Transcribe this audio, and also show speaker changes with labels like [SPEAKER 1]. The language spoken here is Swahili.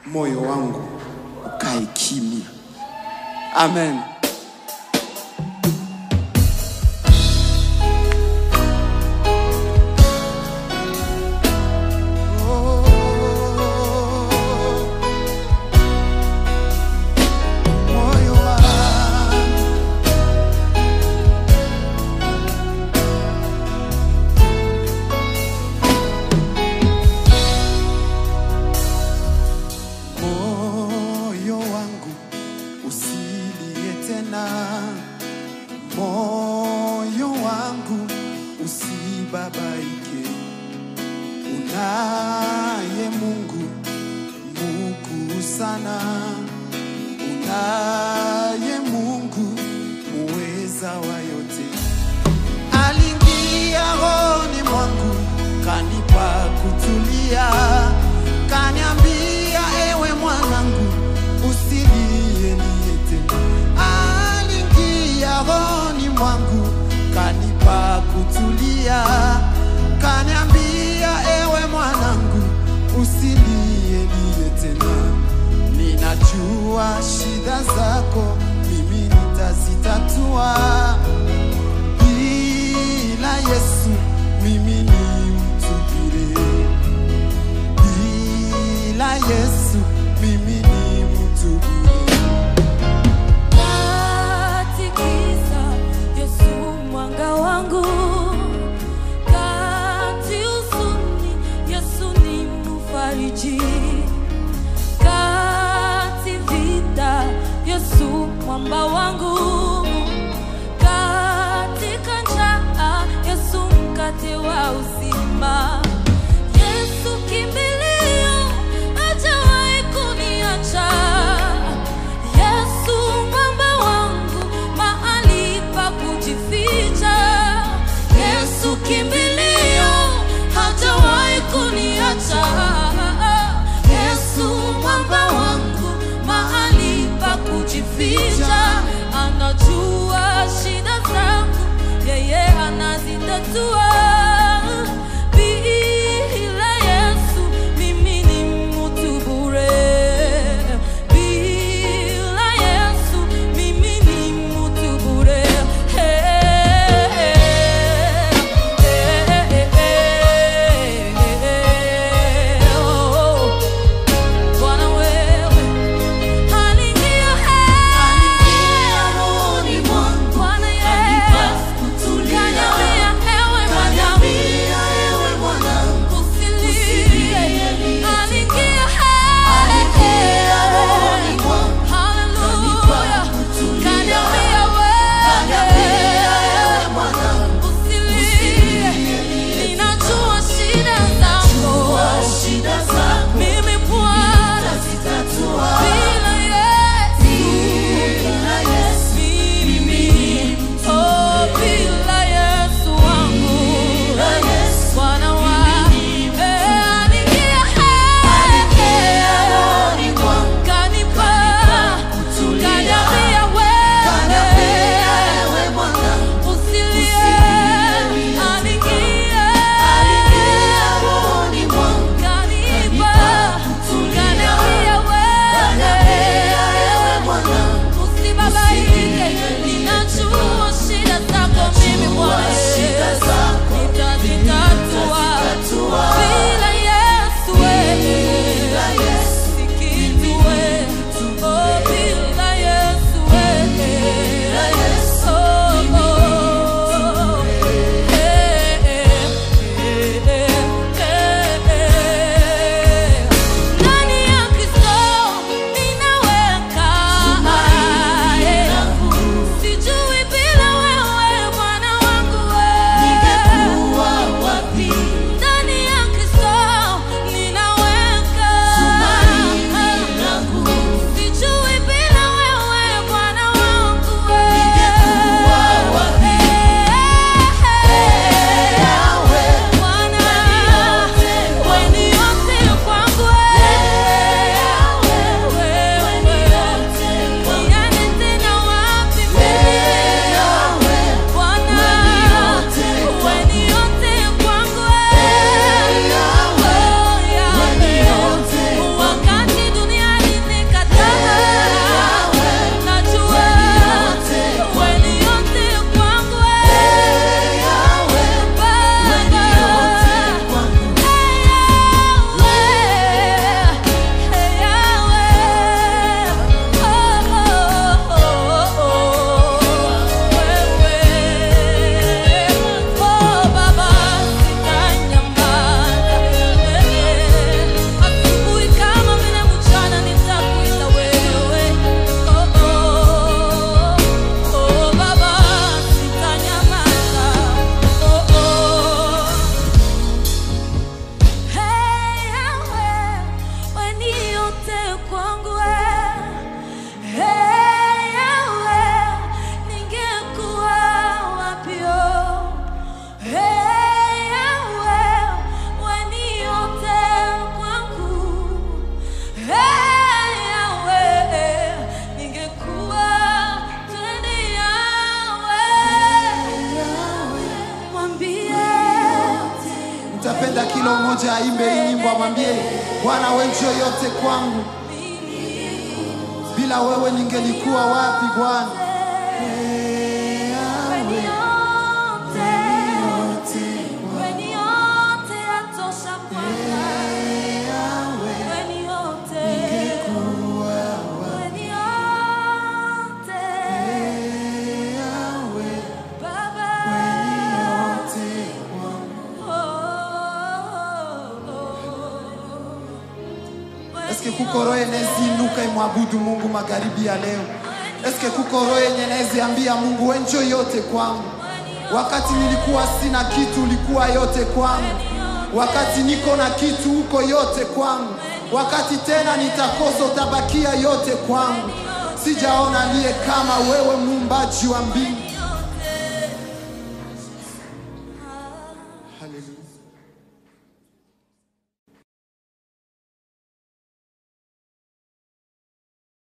[SPEAKER 1] moyo wangu ukae kimya. Amen. Moyo wangu moyo wangu usilie tena, moyo wangu usibabaike. Unaye Mungu mkuu sana, unaye Mungu muweza wa yote aliingia rohoni mwangu kanipa kutulia, kaniambia ewe mwanangu, usilie lie tena. Aliingia rohoni mwangu kanipa kutulia, kaniambia ewe mwanangu, usilie lie tena. Ninajua shida zako, mimi nitazitatua bila Yesu mimi ni mtu bure, bila Yesu mimi ni mtu bure.
[SPEAKER 2] Katikisa Yesu mwanga wangu, kati huzuni Yesu ni mfariji, kati vita Yesu mwamba wangu, katika njaa Yesu mkate wa uzima. Yesu kimbilio, hajawahi kuniacha. Yesu mwamba wangu, mahali pa kujificha. Yesu kimbilio, hajawahi kuniacha. Yesu mwamba wangu, mahali pa kujificha. Anajua shida zangu, yeye anazitatua. Bila Yesu mimi ni mtu bure. Bila Yesu mimi ni mtu bure. Bwana wewe aliingia rohoni mwangu. Bwana Yesu kaniambia ewe
[SPEAKER 1] umefungwa, mwambie Bwana, wewe ndio yote kwangu. Bila wewe ningelikuwa wapi Bwana?
[SPEAKER 2] Weni yote, weni yote yatosha Bwana. Weni yote, weni yote, Baba.
[SPEAKER 1] Eske kuko roho yenezi inuka imwabudu Mungu magharibi ya leo? Eske kuko roho yenye nezi ambia Mungu wewe ndio yote kwangu? Wakati nilikuwa sina kitu, ulikuwa yote kwangu. Wakati niko na kitu, uko yote kwangu. Wakati tena nitakosa, utabakia yote kwangu. Sijaona aliye kama wewe, muumbaji wa mbingu.